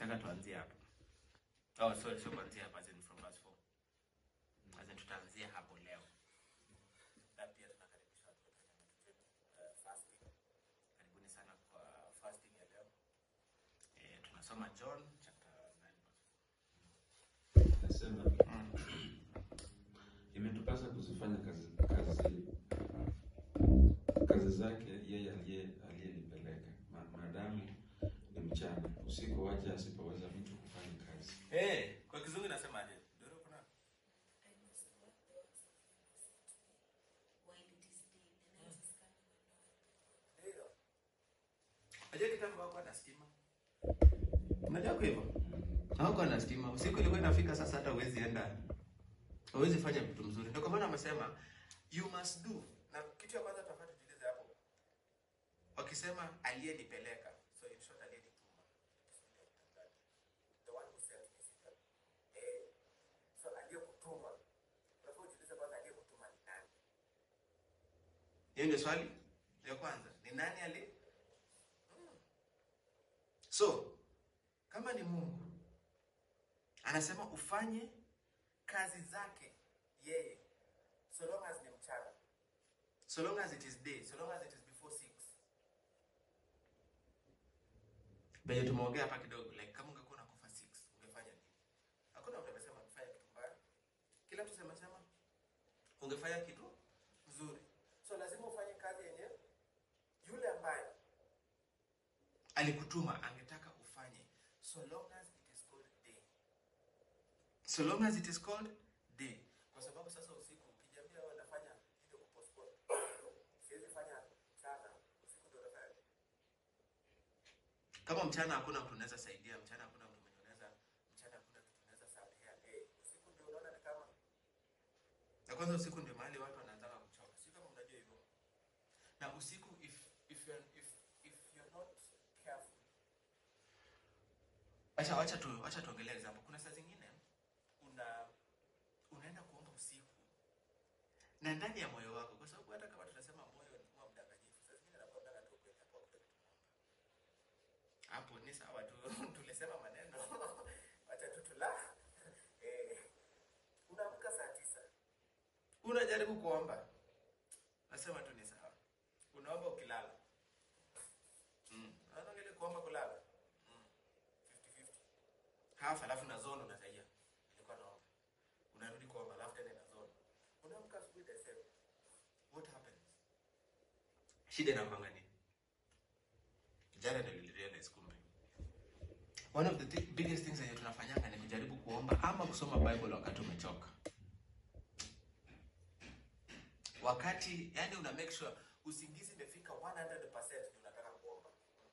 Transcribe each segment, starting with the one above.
nataka tuanzie hapa. Oh, sorry, sio kuanzia hapa, as in from verse 4. As in tutaanzia hapo leo. Na pia tunakaribisha watu wote kwenye uh, fasting. Karibuni sana kwa fasting ya leo. Eh, tunasoma John chapter 9 verse Nasema imetupasa kuzifanya kazi kazi kazi zake yeye aliye aliyenipeleka Ma- maadamu ni mchana, usiku waje asipoweza mtu kufanya kazi. Eh, kwa kizungu inasemaje? Doro kuna? I must work the works of him who sent me while it is day. The night is coming when no one can work. Ndio. Unajua kitambo hakuwa na stima. Unajua kwa hivyo? Hakuwa na stima. Usiku ilikuwa inafika sasa hata huwezi enda. Huwezi fanya vitu mzuri. Ndio kwa maana amesema you must do. Na kitu ya kwanza tunafaa tujiulize hapo. Wakisema aliyenipeleka. So in short aliyenituma. The one who sent me. si ndio? Eh. So aliyekutuma. Unafaa ujiulize kwanza aliyekutuma ni nani? Hiyo ndio swali ya kwanza. Ni nani ali? So, kama ni Mungu anasema ufanye kazi zake yeye, so long as ni mchana, so long as it is day, so long as it is before six. Benye tumeongea hapa kidogo, like kama ungekuwa unakufa 6 ungefanya nini? Hakuna mtu amesema ufanye kitu mbaya, kila mtu sema sema ungefanya kitu nzuri, so lazima ufanye kazi yenye yule ambaye alikutuma angetaka ufanye so long as it is called day so long as it is called day kwa sababu sasa usiku ukijiambia wewe unafanya ile kupostpone siwezi fanya mchana usiku ndio unafanya kama mchana hakuna mtu unaweza saidia mchana hakuna mtu mwenye unaweza mchana hakuna kitu unaweza sabia eh usiku ndio unaona ni kama na kwanza usiku ndio mahali watu wanaanza kuchoka sio kama unajua hivyo na usiku if if you're if if you're not careful acha acha tu acha tuongelee example kuna saa zingine una unaenda kuomba usiku na ndani ya moyo wako kwa sababu hata kama tunasema moyo ni huwa mdanganyifu saa zingine nakwambia tu kweli hapo hakuna kitu hapo ni sawa tu tulisema maneno acha tu tula eh unaamka saa tisa unajaribu kuomba nasema tu ni sawa unaomba ukilala mm. Unaona ile kuomba kulala mm. 50-50 half alafu na zone unasaia ilikuwa naomba unarudi kuomba alafu tena na zone unaamka asubuhi the same what happens shida inakwanga nini jana ndio nilirealize kumbe one of the th biggest things yenye tunafanyanga ni kujaribu kuomba ama kusoma bible wakati umechoka wakati yani una make sure usingizi imefika 100% ndio unataka kuomba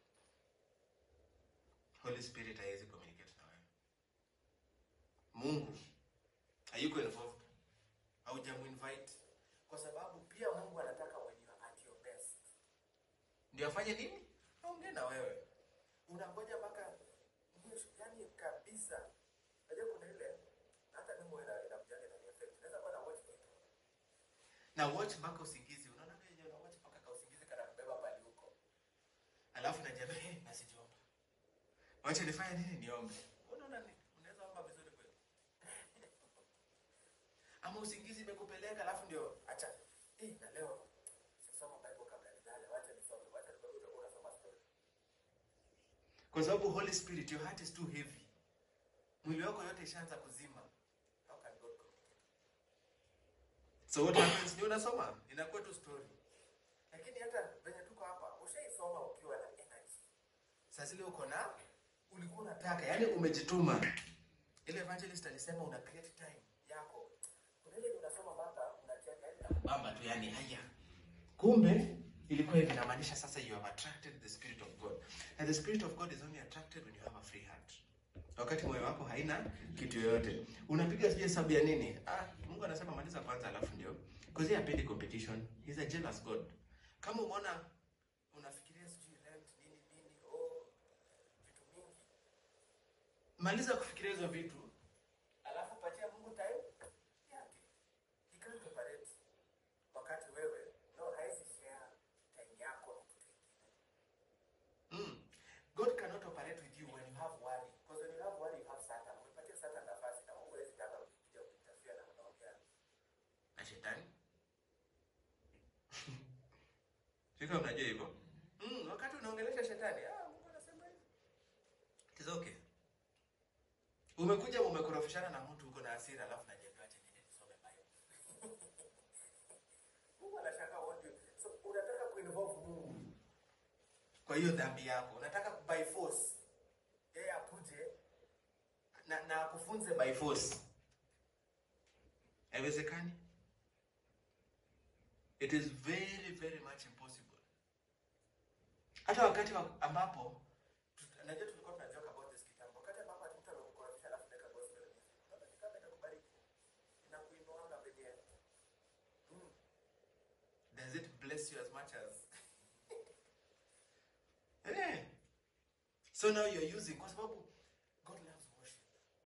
holy spirit haiwezi communicate na wewe mungu hayuko involved haujamuinvite kwa sababu pia mungu anataka when you are at your best ndio afanye nini aongee na wewe unangoja mpaka mwisho yani kabisa najua kuna ile hata mimi ina inakujaga na effect naweza kuwa na watch kitu na watch mpaka usingizi unaona vile yenyewe una watch mpaka ka usingizi kana kubeba pale huko alafu najiambia hey, nasijiomba wacha nifanye nini niombe unaona ni unaweza omba vizuri kweli ama usingizi imekupeleka alafu ndio acha eh na leo sisoma bible kabla nilale wacha nisome wacha nisome utakuwa unasoma story kwa sababu holy spirit your heart is too heavy mwili wako yote ishaanza kuzima how can god communicate so what happens ni unasoma inakuwa tu story lakini hata venye tuko hapa ushaisoma ukiwa na energy saa zile uko na ulikuwa unataka yani umejituma ile evangelist alisema una create time yako kuna ile unasoma mpaka unacheka yani nakubamba tu yani haya kumbe ilikuwa hivi inamaanisha sasa you have attracted the spirit of god and the spirit of god is only attracted when you have a free heart wakati moyo wako haina kitu yoyote unapiga sijui hesabu ya nini ah, mungu anasema maliza kwanza alafu ndio because yeye hapendi competition he's a jealous god kama umeona unafikiria sijui rent nini nini oh vitu mingi maliza kufikiria hizo vitu alafu patia mungu time yake he can't operate wakati wewe no haisi share time yako na mtu mwingine mm. god cannot operate with you when you have worry because when shetani sika unajua hivyo mm, wakati unaongelesha shetani ah, mungu anasema hivi It is okay umekuja umekorofishana na mtu uko na hasira alafu najiambia acha niende nisome bible mungu anashaka what you so unataka kuinvolve mungu kwa hiyo dhambi yako unataka by force yeye akuje na, na akufunze by force haiwezekani it is very very much impossible hata wakati wa, ambapo tu- najua tulikuwa tunajoke about this kitambo wakati ambapo ati mtu amekukorofisha alafu unaweka gospel music unaona ni kama inakubariki inakuinuanga penye mm. does it bless you as much as Eh. so now you're using kwa sababu